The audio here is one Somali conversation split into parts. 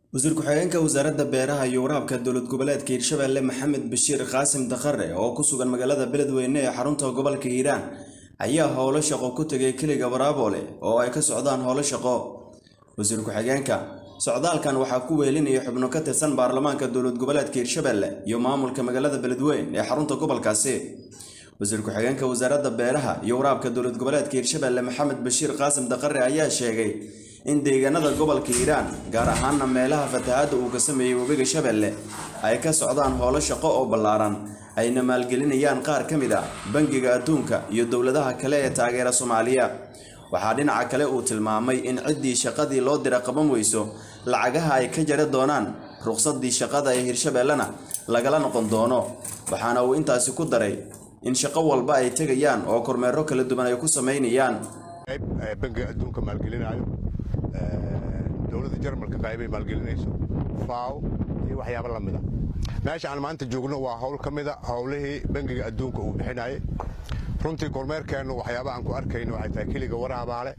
wasiir ku-xigeenka wasaaradda beeraha iyo waraabka dowlad goboleedka hiirshabeelle maxamed bashiir qaasim dakhare oo ku sugan magaalada beledweyne ee xarunta gobolka hiiraan ayaa howlo shaqo ku tegay keliga waraaboole oo ay ka socdaan howlo shaqo wasiir ku-xigeenka socdaalkan waxaa ku weelinaya xubno ka tirsan baarlamaanka dowlad goboleedka hiirshabeelle iyo maamulka magaalada beledweyne ee xarunta gobolkaasi wasiir ku-xigeenka wasaaradda beeraha iyo waraabka dowlad goboleedka hiirshabeelle maxamed bashiir qaasim dakhare ayaa sheegay in deegaanada gobolka hiiraan gaar ahaana meelaha fatahaadda uu ka sameeyey webiga shabeelle ay ka socdaan howlo shaqo oo ballaaran ayna maalgelinayaan qaar ka mid a bangiga adduunka iyo dowladaha kale ee taageera soomaaliya waxaa dhinaca kale uu tilmaamay in ciddii shaqadii loo dira qaban weyso lacagaha ay ka jari doonaan ruqsadii shaqada ee hiirshabeellena lagala noqon doono waxaana uu intaasi ku daray in shaqo walba ay tegayaan oo kormeero kala duwan ay ku samaynayaan bangiga adduunka maalgelinayo dowladda jarmalka qaybay maalgelinayso faaw iyo waxyaabo la mida meesha aan maanta joogno waa howl ka mida howlihii bangiga adduunka uu bixinayay runtii kormeerkeennu waxyaaba aan ku arkayno waxay tahay keliga waraabaale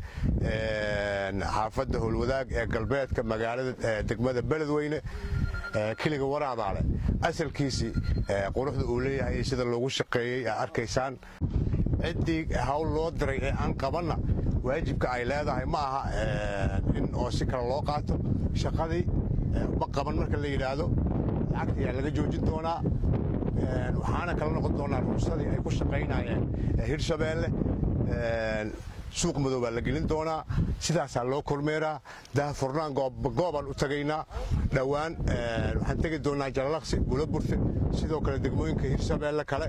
xaafadda howlwadaag ee galbeedka magaalada degmada beledweyne keliga waraabaale asalkiisii quruxda uu leeyahay iyo sida loogu shaqeeyey aa arkaysaan ciddii hawl loo diray ee aan qabanna waajibka ay leedahay ma aha in oo si kale loo qaato shaqadii ma qaban marka la yidhaahdo lacagta ayaa laga joojin doonaa waxaana kala noqon doonaa ruqsadii ay ku shaqaynayeen hirshabeelle suuq madow baa la gelin doonaa sidaasaa loo kormeeraa daahfurnaan goobaan u tagaynaa dhowaan waxaan tegi doonaa jalalaqsi bulaburte sidoo kale degmooyinka hirshabeelle kale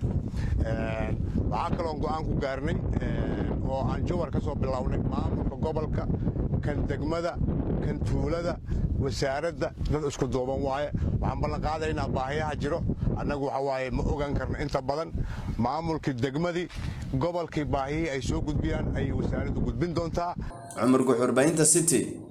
waxaa kaloon go'aan ku gaarnay oo aan jowar ka soo bilownay maamulka gobolka kan degmada kan tuulada wasaaradda dad isku duuban waaye waxaan ballan qaadaynaa baahiyaha jiro annagu waxa waaye ma ogaan karno inta badan maamulkii degmadii gobolkii baahiyihii ay soo gudbiyaan ayay wasaaraddu gudbin doontaa cumar guxurbaynta city